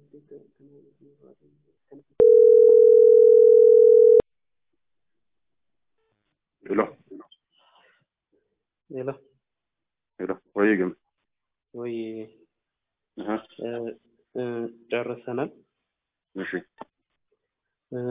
ሄሎ ሄሎ ሄሎ ወይ ግን ወይ አሃ እ ጨርሰናል። እሺ እ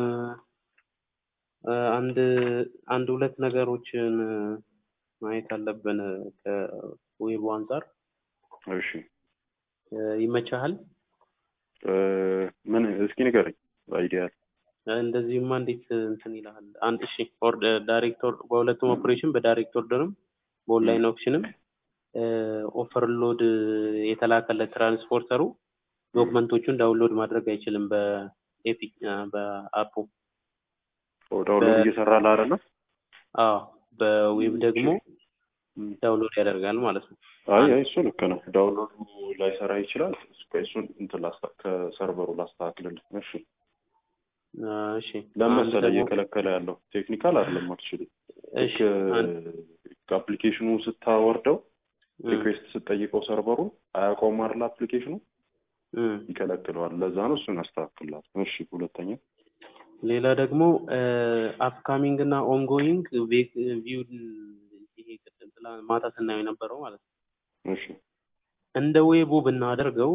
አንድ አንድ ሁለት ነገሮችን ማየት አለብን ከዌቡ አንጻር። እሺ ይመቻሃል? እ ምን እስኪ ንገረኝ አይዲያል እንደዚህማ እንዴት እንትን ይልሃል? አንድ እሺ ኦር ዳይሬክተር በሁለቱም ኦፕሬሽን በዳይሬክት ኦርደርም በኦንላይን ኦፕሽንም ኦቨርሎድ የተላከለት ትራንስፖርተሩ ዶክመንቶቹን ዳውንሎድ ማድረግ አይችልም በኤፒክ በአፑ ዳውንሎድ እየሰራልህ አይደለ? አዎ በዌብ ደግሞ ዳውንሎድ ያደርጋል ማለት ነው። አይ አይ እሱ ልክ ነው። ዳውንሎዱ ላይሰራ ይችላል። እስከ እሱን እንትን ላስታ ከሰርቨሩ ላስተካክልልህ። እሺ እሺ ለምን አንድ መሰለህ ደግሞ- እየከለከለ ያለው ቴክኒካል አይደለም አክቹሊ እሺ ልክ አንድ- አፕሊኬሽኑ ስታወርደው እ ሪኩዌስት ስትጠይቀው ሰርቨሩን አያውቀውም አይደል አፕሊኬሽኑ እ ይከለክለዋል። ለዛ ነው እሱን አስተካክላት። እሺ ሁለተኛ ሌላ ደግሞ አፕካሚንግ እና ኦንጎይንግ ቪው ይሄ ቅድም ትላ- ማታ ስናየው የነበረው ማለት ነው። እሺ እንደ ዌቡ ብናደርገው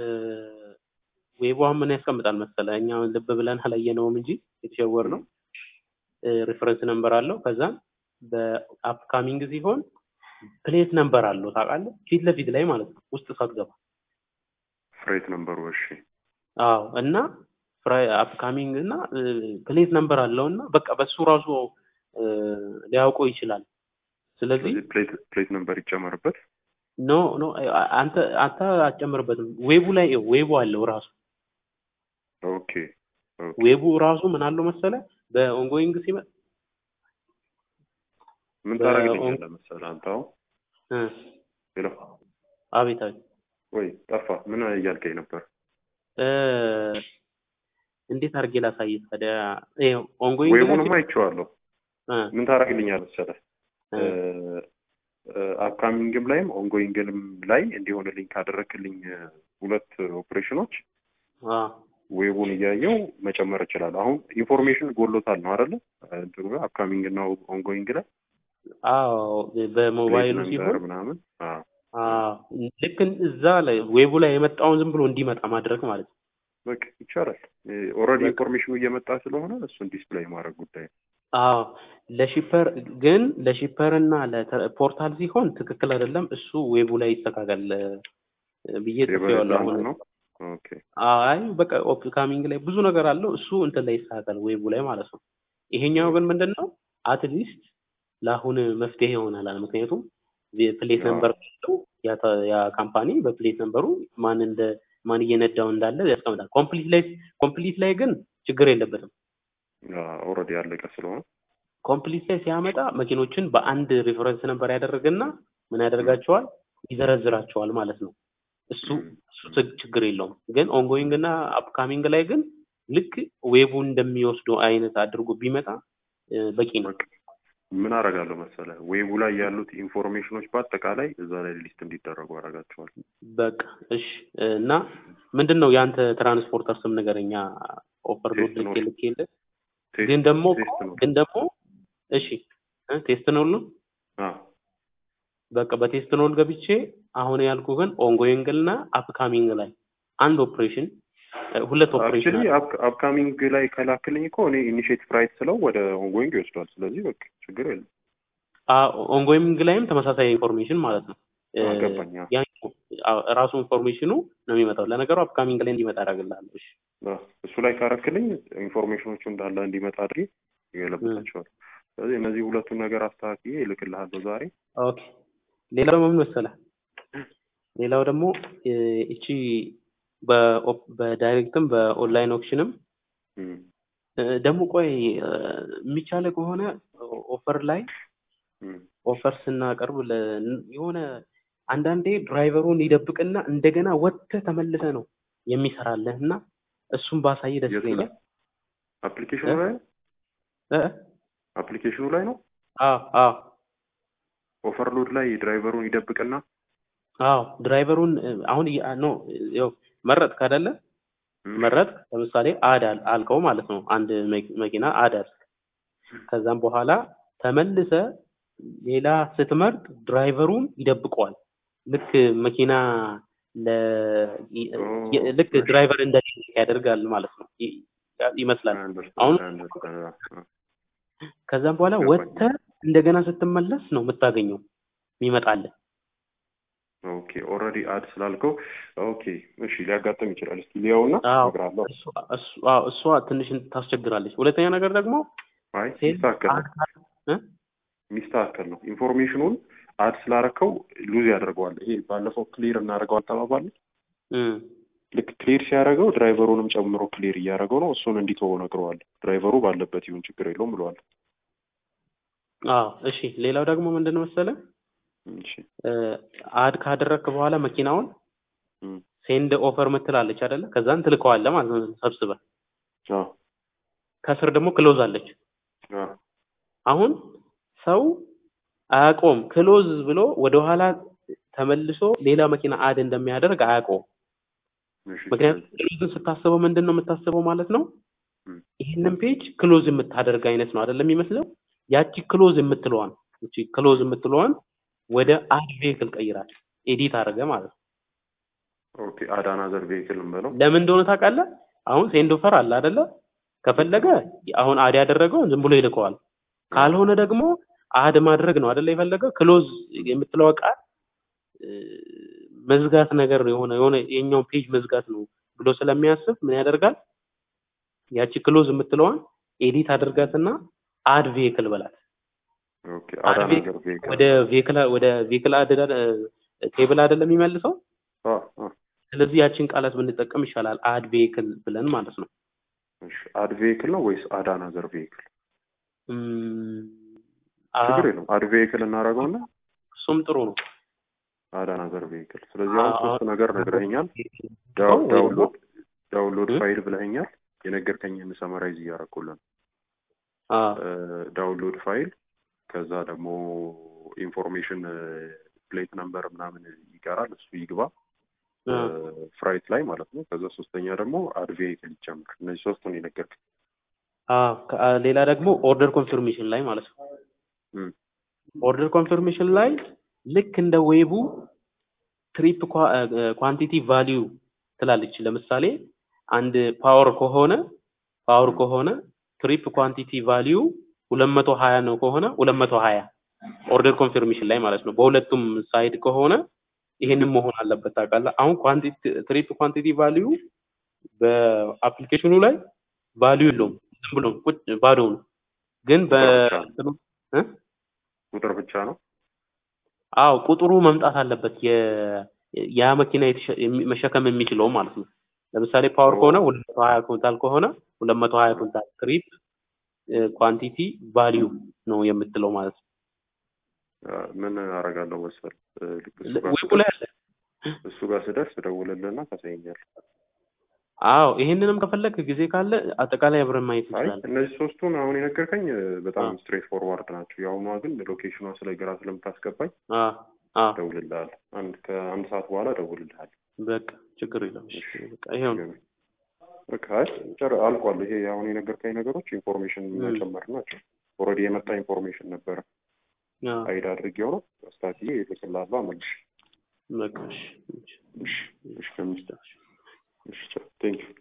ዌቡ አሁን ምን ያስቀምጣል መሰለ እኛ ልብ ብለን አላየነውም እንጂ የተሸወር ነው። ሪፈረንስ ነምበር አለው። ከዛ በአፕካሚንግ ሲሆን ፕሌት ነምበር አለው ታውቃለህ፣ ፊት ለፊት ላይ ማለት ነው ውስጥ ሳትገባ። ፍሬት ነምበሩ እሺ አዎ እና አፕካሚንግ እና ፕሌት ነምበር አለው እና በቃ በሱ ራሱ እ ሊያውቀው ይችላል። ስለዚህ ስለዚህ ፕሌት ፕሌት ነምበር ይጨመርበት። ኖ ኖ አንተ አንተ አትጨምርበትም። ዌቡ ላይ ዌቡ አለው ራሱ ኦኬ ኦኬ ዌቡ ራሱ ምን አለው መሰለ በኦንጎይንግ ሲመጣ ምን በ- ታደርግልኛለህ መሰለህ አንተ አሁን እ ሄሎ አቤት አቤት ወይ ጠፋ። ምን እያልከኝ ነበር? እ እንዴት አድርጌ ላሳይህ ታዲያ? ይኸው ኦንጎይንግ ላይ ዌቡንም አይቼዋለሁ። እ ምን ታደርግልኛለህ መሰለህ እ አፕካሚንግም ላይም ኦንጎይንግንም ላይ እንዲሆንልኝ ካደረግልኝ እ ሁለት ኦፕሬሽኖች አ ዌቡን እያየው መጨመር እችላለሁ። አሁን ኢንፎርሜሽን ጎሎታል ነው አይደለ? እንትኑ አፕካሚንግ እና ኦንጎይንግ ላይ አዎ በሞባይሉ ፕሌት ሲሆን ነምበር ምናምን አዎ አዎ ልክ እዛ ላይ ዌቡ ላይ የመጣውን ዝም ብሎ እንዲመጣ ማድረግ ማለት ነው። በቃ ይቻላል። ኦልሬዲ በቃ። ኢንፎርሜሽኑ እየመጣ ስለሆነ እሱን ዲስፕሌይ ማድረግ ጉዳይ ነው። አዎ ለሺፐር ግን ለሺፐር እና ለፖርታል ሲሆን ትክክል አይደለም። እሱ ዌቡ ላይ ይስተካከል እ ብዬ ጽፌዋለሁ። የበለጠ አሁን ነው። ኦኬ አይ በቃ ኦፕካሚንግ ላይ ብዙ ነገር አለው። እሱ እንትን ላይ ይስተካከል ዌቡ ላይ ማለት ነው። ይሄኛው ግን ምንድን ነው አትሊስት ለአሁን መፍትሄ ይሆናል። ምክንያቱም ፕሌት አዎ። ነምበር ካለው ያ ተ- ያ ካምፓኒ በፕሌት ነምበሩ ማን እንደ ማን እየነዳው እንዳለ ያስቀምጣል። ኮምፕሊት ላይ ኮምፕሊት ላይ ግን ችግር የለበትም። ኦልሬዲ ያለቀ ስለሆነ ኮምፕሊት ላይ ሲያመጣ መኪኖችን በአንድ ሪፈረንስ ነበር ያደረገና ምን ያደርጋቸዋል ይዘረዝራቸዋል ማለት ነው። እሱ እሱ ችግ- ችግር የለውም። ግን ኦንጎይንግ እና አፕካሚንግ ላይ ግን ልክ ዌቡ እንደሚወስደው አይነት አድርጎ ቢመጣ እ በቂ ነው። በቃ ምን አደርጋለሁ መሰለህ ዌቡ ላይ ያሉት ኢንፎርሜሽኖች በአጠቃላይ እዛ ላይ ሊስት እንዲደረጉ አደርጋቸዋል። በቃ እሺ። እና ምንድን ነው የአንተ ትራንስፖርተር ስም ንገረኛ። ኦቨርሎድ ቴስት ኖት። ልክ የለ ቴስት- ግን ደግሞ ቴስት ነው። ግን ደግሞ እሺ እ ቴስት ነው ነው አዎ በቃ በቴስት ኖል ገብቼ አሁን ያልኩ ግን ኦንጎይንግ እና አፕካሚንግ ላይ አንድ ኦፕሬሽን እ ሁለት ኦፕሬሽን አክቹሊ አለ። አፕካሚንግ ላይ ከላክልኝ እኮ እኔ ኢኒሼቲቭ ራይት ስለው ወደ ኦንጎይንግ ይወስዷል። ስለዚህ በቃ ችግር የለም። ኦንጎይንግ ላይም ተመሳሳይ ኢንፎርሜሽን ማለት ነው። እ አገባኝ። አዎ። ያኛው አዎ፣ ራሱ ኢንፎርሜሽኑ ነው የሚመጣው። ለነገሩ አፕካሚንግ ላይ እንዲመጣ አደርግልሃለሁ። እሺ አዎ። እሱ ላይ ካረክልኝ ኢንፎርሜሽኖቹ እንዳለ እንዲመጣ አድርጌ ይገለብጣቸዋል። ስለዚህ እነዚህ ሁለቱን ነገር አስተካክዬ እልክልሃለሁ ዛሬ። ኦኬ። ሌላው ደግሞ ምን መሰለህ? ሌላው ደግሞ እ እቺ በኦፕ- በዳይሬክትም በኦንላይን ኦፕሽንም እም። እ ደግሞ ቆይ እ የሚቻለ ከሆነ ኦፈር ላይ እም። ኦፈር ስናቀርብ ለ- የሆነ አንዳንዴ ድራይቨሩን ይደብቅና እንደገና ወጥተህ ተመልሰህ ነው የሚሰራልህ እና እሱን ባሳይ ደስ የቱ ላይ? ይለኛል። አፕሊኬሽኑ እ? ላይ ነው? እ? አፕሊኬሽኑ ላይ ነው። አዎ አዎ ኦቨርሎድ ላይ ድራይቨሩን ይደብቅና አዎ ድራይቨሩን እ፣ አሁን ኖ ያው መረጥክ አይደለ? መረጥ ለምሳሌ አድ አል- አልከው ማለት ነው አንድ መኪ- መኪና አድ አልክ ከዛም በኋላ ተመልሰ ሌላ ስትመርጥ ድራይቨሩን ይደብቀዋል ልክ መኪና ለ ይ- የ- ልክ እሺ። ድራይቨር እንደሌለ ያደርጋል ማለት ነው ይ- ይመስላል አሁን ከዛም በኋላ ገባኝ። ወጥተህ እንደገና ስትመለስ ነው የምታገኘው የሚመጣልህ ኦኬ ኦልሬዲ አድ ስላልከው ኦኬ እሺ ሊያጋጥም ይችላል እስኪ ሊያውና አዎ እነግርሃለሁ እሷ- እሷ- አዎ፣ እሷ ትንሽ ታስቸግራለች ሁለተኛ ነገር ደግሞ አይ ሴል ሚስተካከል ነው እ? ሚስተካከል ነው ኢንፎርሜሽኑን አድ ስላረከው ሉዝ ያደርገዋል ይሄ ባለፈው ክሊር እናደርገው አጠባባል እም፣ ልክ ክሊር ሲያደርገው ድራይቨሩንም ጨምሮ ክሊር እያደረገው ነው እሱን እንዲተወው ነግረዋል ድራይቨሩ ባለበት ይሁን ችግር የለውም ብለዋል አዎ እሺ ሌላው ደግሞ ምንድን ነው መሰለህ እሺ እ፣ አድ ካደረግክ በኋላ መኪናውን እም፣ ሴንድ ኦፈር ምትላለች አይደለ ከዛን ትልከዋለህ ማለት ነው ሰብስበህ አዎ ከስር ደግሞ ክሎዝ አለች አዎ አሁን ሰው አያውቀውም ክሎዝ ብሎ ወደኋላ ተመልሶ ሌላ መኪና አድ እንደሚያደርግ አያውቀውም እሺ ምክንያቱም ክሎዝን ስታስበው ምንድን ነው የምታስበው ማለት ነው እም፣ ይህንን ፔጅ ክሎዝ የምታደርግ አይነት ነው አይደለም የሚመስለው ያቺ ክሎዝ የምትለዋን እቺ ክሎዝ የምትለዋን ወደ አድ ቬክል ቀይራል ኤዲት አድርገ ማለት ነው ኦኬ አድ አናዘር ቬሂክል እንበለው ለምን እንደሆነ ታውቃለህ አሁን ሴንድ ኦፈር አለ አይደለ ከፈለገ አሁን አድ ያደረገውን ዝም ብሎ ይልከዋል ካልሆነ ደግሞ አድ ማድረግ ነው አይደለ የፈለገው ክሎዝ የምትለው ቃል እ፣ መዝጋት ነገር የሆነ የሆነ የኛውን ፔጅ መዝጋት ነው ብሎ ስለሚያስብ ምን ያደርጋል ያቺ ክሎዝ የምትለዋን ኤዲት አድርጋትና አድ ቬክል በላት ኦኬ አድ አድ አናዘር ቬሂክል ወደ ቬክል ወደ ቬክል አድ ቴብል አይደለም የሚመልሰው አዎ አዎ ስለዚህ ያችን ቃላት ብንጠቀም ይሻላል አድ ቬክል ብለን ማለት ነው እሺ አድ ቬሂክል ነው ወይስ አድ አናዘር ቬሂክል እም፣ አ- ችግር የለውም አድ ቬሂክል እናደርገውና እሱም ጥሩ ነው አድ አናዘር ቬሂክል ስለዚህ አሁን አዎ፣ ሶስት ነገር ነግረኸኛል ወይ ዳው- ደግሞ ዳውንሎድ ዳውንሎድ እ? ፋይል ብለኸኛል የነገርከኝን ሰመራይዝ እያደረኩልን አ፣ ዳውንሎድ ፋይል ከዛ ደግሞ ኢንፎርሜሽን ፕሌት ነምበር ምናምን ይቀራል እሱ ይግባ አ፣ ፍራይት ላይ ማለት ነው ከዛ ሶስተኛ ደግሞ አድ ቬሂክል ይጨምር እነዚህ ሶስቱን የነገርክ አ፣ ከ- አ፣ ሌላ ደግሞ ኦርደር ኮንፊርሜሽን ላይ ማለት ነው እም፣ ኦርደር ኮንፊርሜሽን ላይ ልክ እንደ ዌቡ ትሪፕ ኳንቲቲ ቫሊዩ ትላለች ለምሳሌ አንድ ፓወር ከሆነ ፓወር ከሆነ ትሪፕ ኳንቲቲ ቫሊዩ ሁለት መቶ ሀያ ነው ከሆነ ሁለት መቶ ሀያ ኦርደር ኮንፊርሜሽን ላይ ማለት ነው በሁለቱም ሳይድ ከሆነ ይሄንን መሆን አለበት ታውቃለህ አሁን ኳንቲቲ ትሪፕ ኳንቲቲ ቫሊዩ በአፕሊኬሽኑ ላይ ቫሊዩ የለውም ዝም ብሎ ቁጭ ባዶ ነው ግን በ ቁጥር ብቻ ነው። እ? ቁጥር ብቻ ነው አዎ ቁጥሩ መምጣት አለበት የ ያ መኪና የተሸ- የሚ- መሸከም የሚችለው ማለት ነው ለምሳሌ ፓወር ከሆነ ሁለት መቶ ሀያ ኩንታል ከሆነ ሁለት መቶ ሀያ ኩንታል ትሪፕ ኳንቲቲ ቫሊዩ ነው የምትለው ማለት ነው አ፣ ምን አደርጋለሁ መሰል እ፣ ልክ እሱ ጋር ዌቡ ላይ ስደርስ አለ እሱ ጋር ስደርስ እደውልልህና ታሳየኛለህ አዎ ይሄንንም ከፈለክ ጊዜ ካለ አጠቃላይ አብረን ማየት አይ እንችላለን እነዚህ ሶስቱን አሁን የነገርከኝ እ፣ በጣም አ። ስትሬት ፎርዋርድ ናቸው የአሁኗ ግን ሎኬሽኗ ስለ ግራ ስለምታስገባኝ አ አ እደውልልሃለሁ አንድ ከአንድ ሰዓት በኋላ እደውልልሃለሁ በቃ ችግር የለም እሺ በቃ ይሄው ነው በቃ አይ ጨር አልቋል ይሄ አሁን የነገርከኝ ነገሮች ኢንፎርሜሽን ም። መጨመር ናቸው ኦልሬዲ የመጣ ኢንፎርሜሽን ነበረ አ አይድ አድርጌው ነው አስታክዬ እልክልሃለሁ አመልሽ በቃ እሺ እሺ እሺ እሺ ከሚስት እሺ ቴንክ ዩ